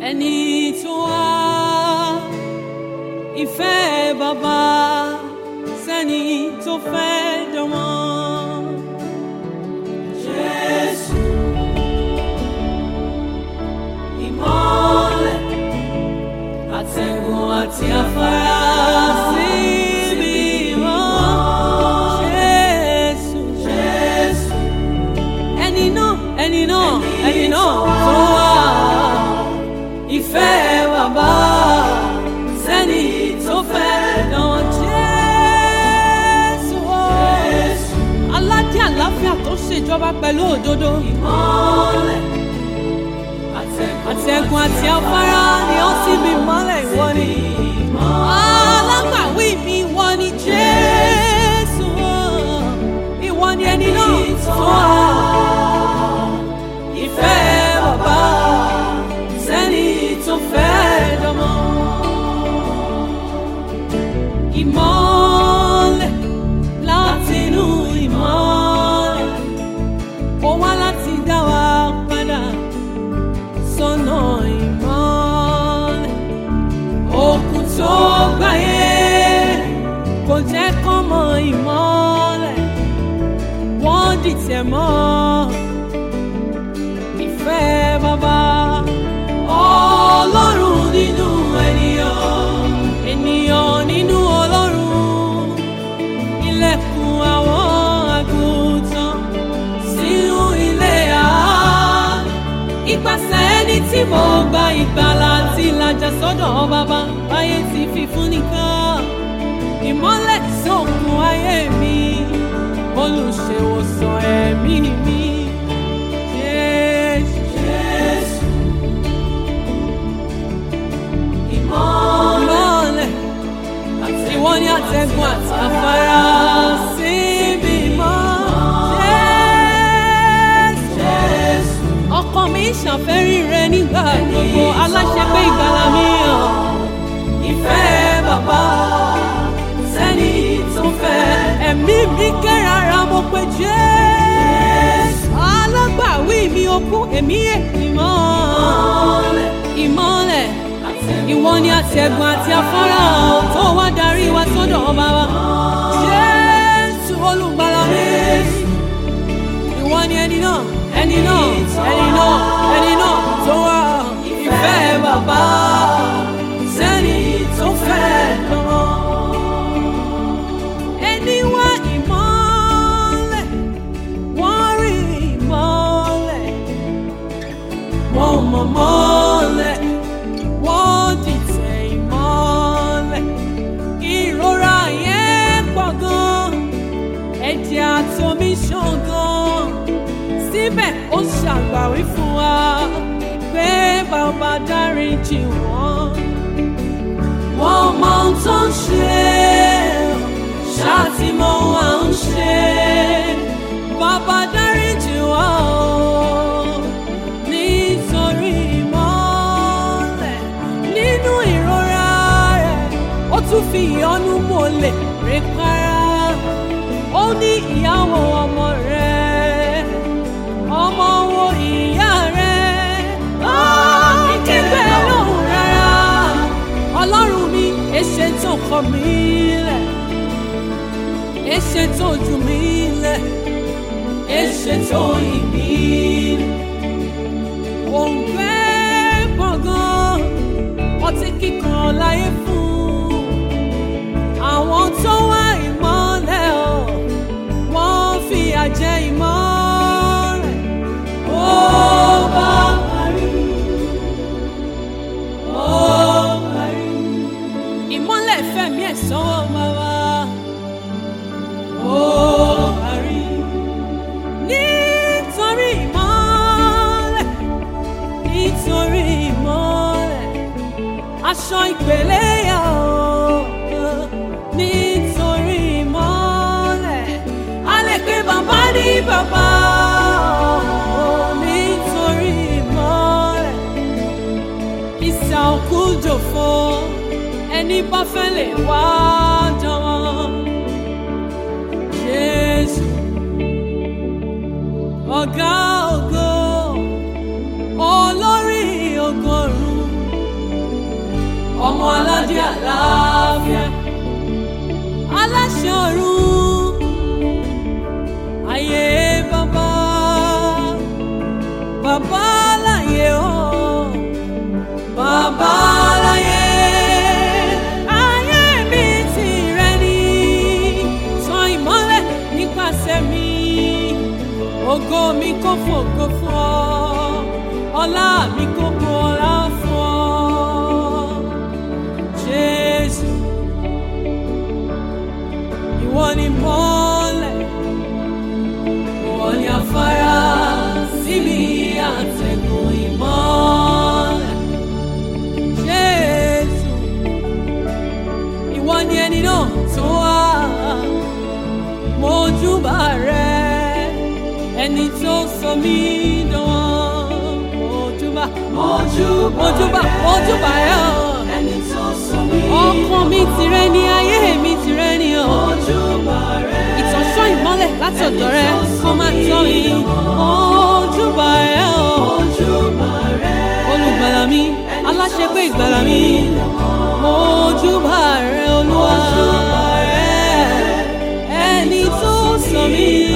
ẹni tó wá ìfẹ́ bàbá sẹ́ni tó fẹ́ dánmọ́. Jésù ìmọ́lẹ̀ àtẹ̀gùn àti afárá síbi mọ́. Jésù Jésù ẹni náà ẹni náà ẹni náà tó wá ìfẹ́ bàbá sẹ́ni tó fẹ́ dán Jésù o. aládé àláfíà tó ṣèjọba pẹ̀lú òdodo. ìmọ́lẹ̀ àtẹ̀gùn àti afárá ni ó sì bí mọ́lẹ̀ ìwọ ni. alágbàwí mi ìwọ ni Jésù o. ìwọ ni ẹni náà tó wá ìfẹ́ bàbá sẹ́ni tó fẹ́ dánmọ́. Ìmọ́lẹ̀ látinú ìmọ́lẹ̀, ó wá láti dá wa padà sọ́nà ìmọ́lẹ̀. Òkun tó gbáyé kò jẹ́ kán mọ ìmọ́lẹ̀, wọ́n dìtẹ̀ mọ́ ìfẹ́ bàbá. Ọlọ́run nínú ènìyàn, ènìyàn nínú Ọlọ́run. Ilẹ̀kùn àwọn àgùntàn sínú ilé àánú. Ipasẹ̀ ẹni tí mo gba ìgbàlà àti ìlàjà sọ́dọ̀ bàbá báyé ti fi fún nìkan. Ìmọ́lẹ̀ sókun ayé mi, olùṣèwòsàn ẹ̀mí mi. Jésù, Jésù. Ìmọ́lẹ̀ ìwọ ni àtẹ̀gùn àti afárá síbi mọ́. Jésù. Ọkàn mi ṣàfẹ́rí rẹ nígbà gbogbo aláṣẹ pé ìgbàlà mi hàn. Ìfẹ́ bàbá sẹ́ni tó fẹ́. Ẹ̀mí mi kérara mo pe Jésù. Alágbàwí mi okú èmi èmi mọ́. Ìmọ́lẹ̀ ìwọ ni àtẹ̀gùn àti afárá tó wá darí wa sọ́dọ̀ ọba wa. Jésù olùgbàlà mi. Ìwọ ni ẹni náà, ẹni náà, ẹni náà, ẹni náà tó wá ìfẹ́ bàbá sẹ́ni tó fẹ́ lọ́wọ́. Ẹni wá ìmọ́lẹ̀, wọ́n rí ìmọ́lẹ̀, wọ́n mọ̀ mọ́lẹ̀ wọ́n dìtẹ̀ ìmọ́lẹ̀. Ìrora yẹn pọ̀ gan, ẹ̀jẹ̀ àtomi ṣàn gan. Síbẹ̀ ó ṣàgbàwí fún wa pé bàbá dáríjì wọ́n. Wọ́n mọ ohun tó ń ṣe, ṣáàtì mọ ohun à ń ṣe. Bàbá dáríjì wọ́n o, nítorí ìmọ́lẹ̀ nínú ìrora rẹ̀ ó tún fi ìyọ́nú mọ́lẹ̀ rẹ̀ para ó ní ìyàwó ọmọ rẹ̀ ọmọ wo ìyá rẹ̀ ó kígbe lóhùn rárá ọlọ́run mi èṣe tó kọ mí lẹ̀ èṣe tó jù mí lẹ̀ èṣe tó yìn mí lẹ̀ òǹgbẹ gbọ̀ngàn ọtí kíkan láyé fún àwọn tó wá ìmọ́lẹ̀ ọ̀ wọ́n fi àjẹ ìmọ́lẹ̀ ó bá parí ó parí ìmọ́lẹ̀ fẹ̀mí ẹ̀ sọ́wọ́ bàbá ó parí nítorí ìmọ́lẹ̀ nítorí ìmọ́lẹ̀ aṣọ ìpele yà ó nítorí ìmọ́lẹ̀ a lè pe bàbá ní bàbá ó nítorí ìmọ́lẹ̀ ìsà òkú jòfo ẹni bá fẹ́ lè wá jọ̀wọ́ Jésù ọ̀gá ògo olórí ọgọ́rùn-ún ẹni tó sọ mí dán mojúbà mojúbà mojúbà ẹ ọ ẹni tó sọ mí ọkàn mi tìrẹ ni ayé mi tìrẹ ni ọ ojúbà rẹ ìtọ́sọ́ ìmọ́lẹ̀ láti ọ̀dọ̀ rẹ kó máa tọ́ mi mojúbà ẹ ọ ojúbà rẹ olùgbàlà mi aláṣẹpé ìgbàlà mi mojúbà rẹ olúwa rẹ ẹni tó sọ mí